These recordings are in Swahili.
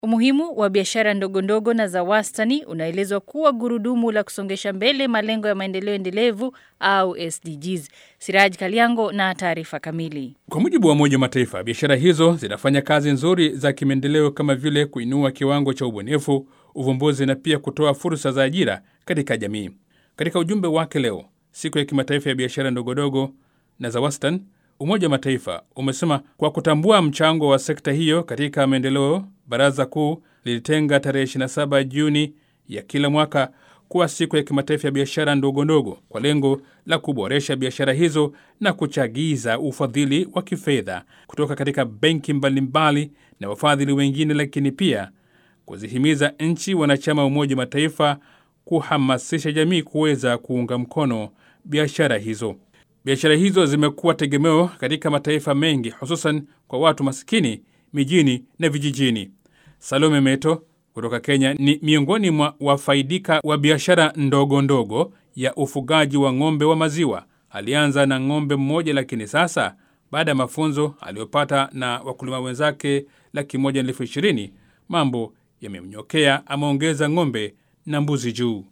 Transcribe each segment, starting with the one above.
Umuhimu wa biashara ndogo ndogo na za wastani unaelezwa kuwa gurudumu la kusongesha mbele malengo ya maendeleo endelevu au SDGs. Siraj Kaliango na taarifa kamili. Kwa mujibu wa Umoja wa Mataifa, biashara hizo zinafanya kazi nzuri za kimaendeleo kama vile kuinua kiwango cha ubunifu, uvumbuzi na pia kutoa fursa za ajira katika jamii. Katika ujumbe wake leo, siku ya kimataifa ya biashara ndogondogo na za wastani, Umoja wa Mataifa umesema kwa kutambua mchango wa sekta hiyo katika maendeleo, Baraza Kuu lilitenga tarehe 27 Juni ya kila mwaka kuwa siku ya kimataifa ya biashara ndogo ndogo kwa lengo la kuboresha biashara hizo na kuchagiza ufadhili wa kifedha kutoka katika benki mbalimbali na wafadhili wengine, lakini pia kuzihimiza nchi wanachama wa Umoja wa Mataifa kuhamasisha jamii kuweza kuunga mkono biashara hizo. Biashara hizo zimekuwa tegemeo katika mataifa mengi, hususan kwa watu masikini mijini na vijijini. Salome Meto kutoka Kenya ni miongoni mwa wafaidika wa biashara ndogo ndogo ya ufugaji wa ng'ombe wa maziwa. Alianza na ng'ombe mmoja, lakini sasa baada ya mafunzo aliyopata na wakulima wenzake laki moja na elfu ishirini mambo yamemnyokea. Ameongeza ng'ombe na mbuzi juu.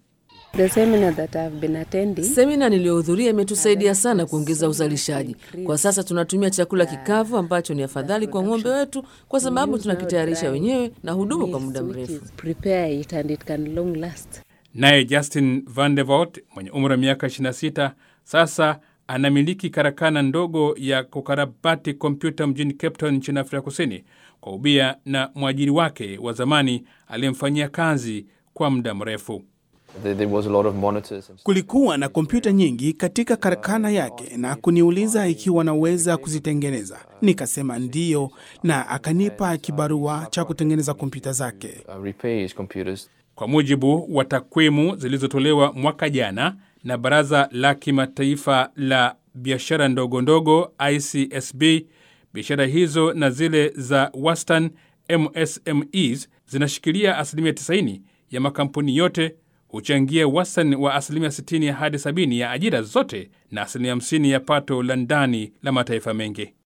Semina niliyohudhuria imetusaidia sana kuongeza uzalishaji. Kwa sasa tunatumia chakula kikavu ambacho ni afadhali kwa ng'ombe wetu, kwa sababu tunakitayarisha wenyewe na hudumu kwa muda mrefu. Naye Justin Van de Voort mwenye umri wa miaka 26 sasa anamiliki karakana ndogo ya kukarabati kompyuta mjini Cape Town nchini Afrika Kusini kwa ubia na mwajiri wake wa zamani aliyemfanyia kazi kwa muda mrefu. Kulikuwa na kompyuta nyingi katika karakana yake na kuniuliza ikiwa naweza kuzitengeneza. Nikasema ndiyo, na akanipa kibarua cha kutengeneza kompyuta zake. Kwa mujibu wa takwimu zilizotolewa mwaka jana na Baraza la Kimataifa la Biashara Ndogo Ndogo ICSB, biashara hizo na zile za wastani MSMEs zinashikilia asilimia 90 ya makampuni yote huchangia wastani wa asilimia 60 hadi 70 ya ajira zote na asilimia 50 ya pato la ndani la mataifa mengi.